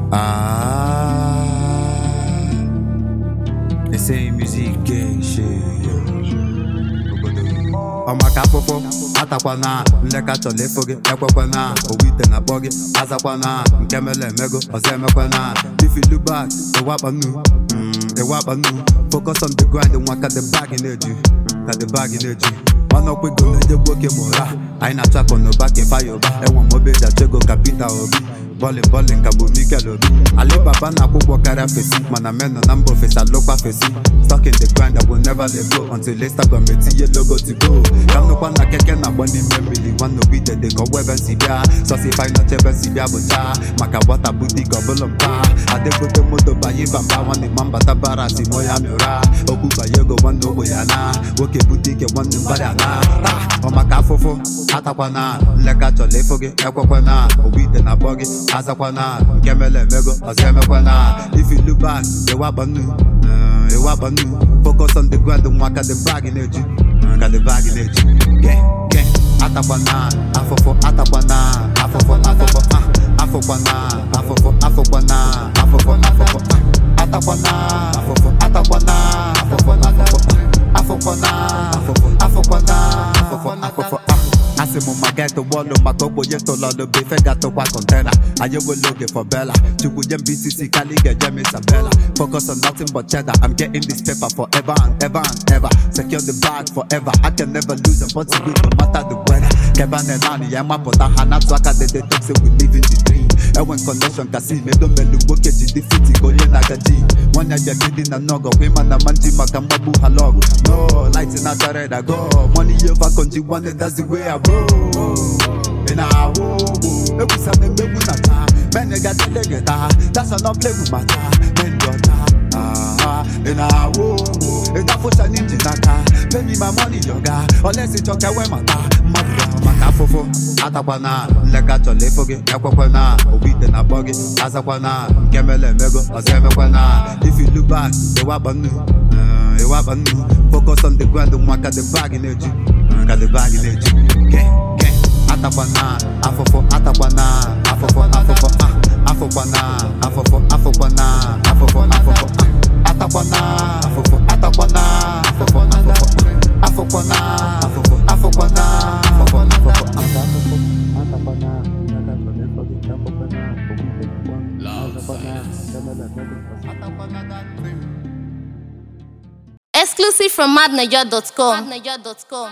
Ah, essaye musique gay shit. ọmaka afụfụ atakwana nleka chọrọ ịfụ gị ekwekwana owu ite na akpọ gị azakwana nke mere emego ọzọ emekwana if you look back ịwakpa nnu mm, ịwakpa nnu focus on the grind nwa ka the bag na-eju ka the bag na-eju ọnụ ọkpụgo na-enye gboke ma ụra anyị na-achụ akụ n'ụba ka ịfaya ụba enwe m obe jachego ka Peter Obi bọlịn bọlịn ka bụ Mikel Obi Alibaba na-akwụ ụgwọ karịa fesi mana men nọ na mba ofesi alụkwa fesi stuck in the grind I will never let go until Instagram etinye logo to go ka m nụkwa na keke na-agba n'ime mmiri nwanne obi dede ka ọgwụ ebe nsi bịa sọsifai nọcha ebe nsi bịa bụcha maka gbata butik ọbụla mpa adegote moto banye bamba nwanne ma mbata bara si mo ya mịra okwu banye ego nwanne ogbe ya na nwoke butike nwanne mgbada na taa ọ maka afụfụ atakwana nleka chọrọ ịfụ gị ekwekwana owu ite na akpọ gị azakwana nke mere emego ọzọ emekwana if you look back ịwakpa nnu eh, ịwakpa nnu focus on the grind nwa ka the bag na-eju ka the bag na-eju ge ge atakwana afụfụ atakwana afụfụ afụfụ ah, afụkwana afụfụ afụkwana afụfụ afụfụ ah, atakwana afụfụ atakwana afụfụ afụfụ ah, afụkwana afụfụ afụkwana afụfụ afụfụ ah. asị m maka etụgbọọlụ maka ogbenye tụlọlụ bụ ife gatụkwa kọntena anyị enwela oge for bella chukwu nye m bcc kali ga-eje m isabella focus on nothing but cheddar i'm getting this paper forever and ever and ever secure the bag forever i can never lose and what's good no matter the weather keba na naanị ya mapụta ha na-atụ aka dede talk say we live in the dream enwe connection kasi medo melu nwoke ji dị fiti ka onye na-agaji nwanne jekedi na nọgọ kwa ịma na manji maka mgbagbu ha lọgụ no light na achara ịda go money over konji nwanne that's the way I roll ị na-awụ ụgbọ egwusa na emegbu na taa mene gatele gị taa that's an play with my taa men dị ọcha Ah, ị na-awụ ụgbọ ịdafụcha n'inji n'aka pay me my money yoga olesi chọka enwe mata mmadụ ya maka afụfụ atakwana nleka chọrọ ịfụ gị ekwekwana owu ite na akpọ gị azakwana nke mere emego ọzọ emekwana if you look back ịwakpa nnu eh, ịwakpa nnu focus on the grind nwa ka the bag na-eju eh, ka the bag na-eju ge ge atakwana afụfụ atakwana afụfụ afụfụ ah, afụkwana afụfụ afụkwana afụfụ afụfụ ah, atakwana afụfụ atakwana afụfụ afụfụ ah, afụkwana afụfụ afụkwana afụfụ afụfụ ah. Exclusive from madniger.com.